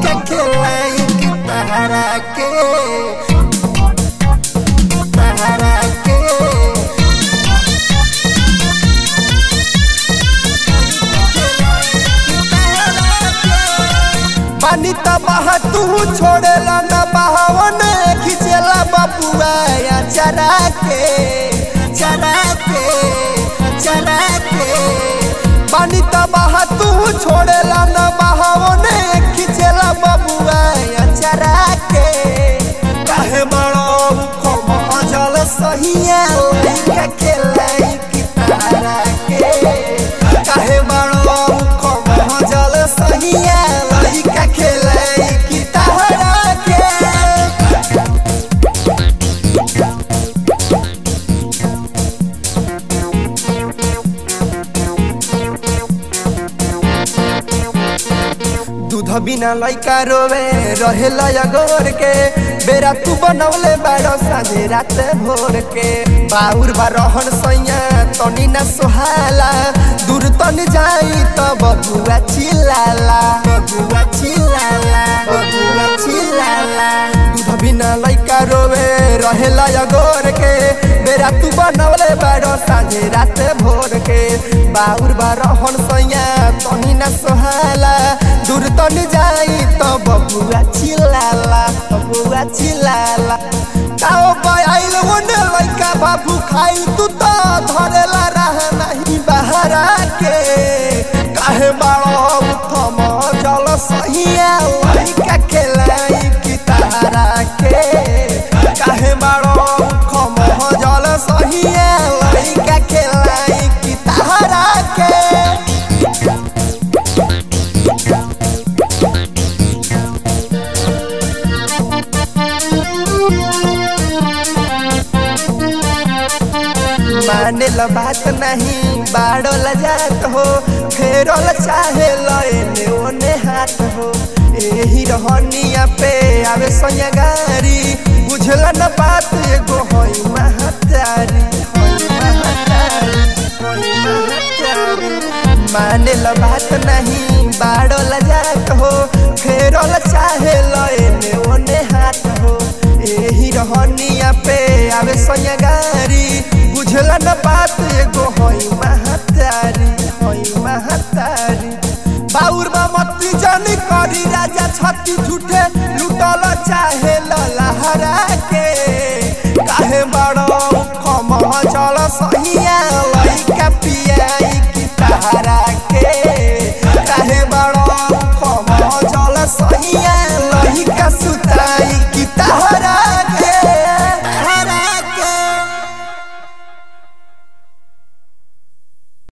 के खिलाई कि तहरा के तहरा के पानी त बहा तू छोड़ेला न बहावन खिचेला बबुआ या चरा के चरा के चरा के पानी त बहा तू छोड़ेला न बहावन खिचेला बबुआ या चरा के काहे बड़ो खम जल सहिया लइका के लइकी तारा के काहे बड़ो खम जल सहिया लइका के लइकी तारा के दूध बिना लइका रोवे रहेला अगोर के बेरा तू बनौले बाड़ो साझे रात भोर के बाउर बा रहन सैया तनी ना सोहाला दूर तन जाई त बबुआ चिल्लाला बबुआ चिल्लाला बबुआ चिल्लाला दूध बिना लइका रोवे रहेला अगोर के बेरा तू बनौले बाड़ो साझे रात भोर के बाउर बा रहन सैया तनी ना सोहाला दूर तन जाई त बबुआ चिल्लाला बबुआ चिल्लाला ताओ आइल ओने लइका बाबू खाइल तू त धरेला रह नहीं बहरा के काहे बाड़ो उठम जल सहिया लइका के लइकी तारा के काहे बाड़ो उठम जल सहिया लइका के लइकी तारा के माने ल बात नहीं बाड़ो ल जात हो फेरो ल चाहे लने ओने हाथ हो एही रहनिया पे आवे सोया गारी बुझला न बात एगो होई महतारी होई महतारी होई महतारी माने ल बात नहीं बाड़ो ल जात हो फेरो ल चाहे लने ओने हाथ हो एही रहनिया पे आवे सोया गारी बुझला न बात एगो होई महतारी होई महतारी बाउर बा मत्ती जानी करी राजा छत्ती झूठे लुटल चाहे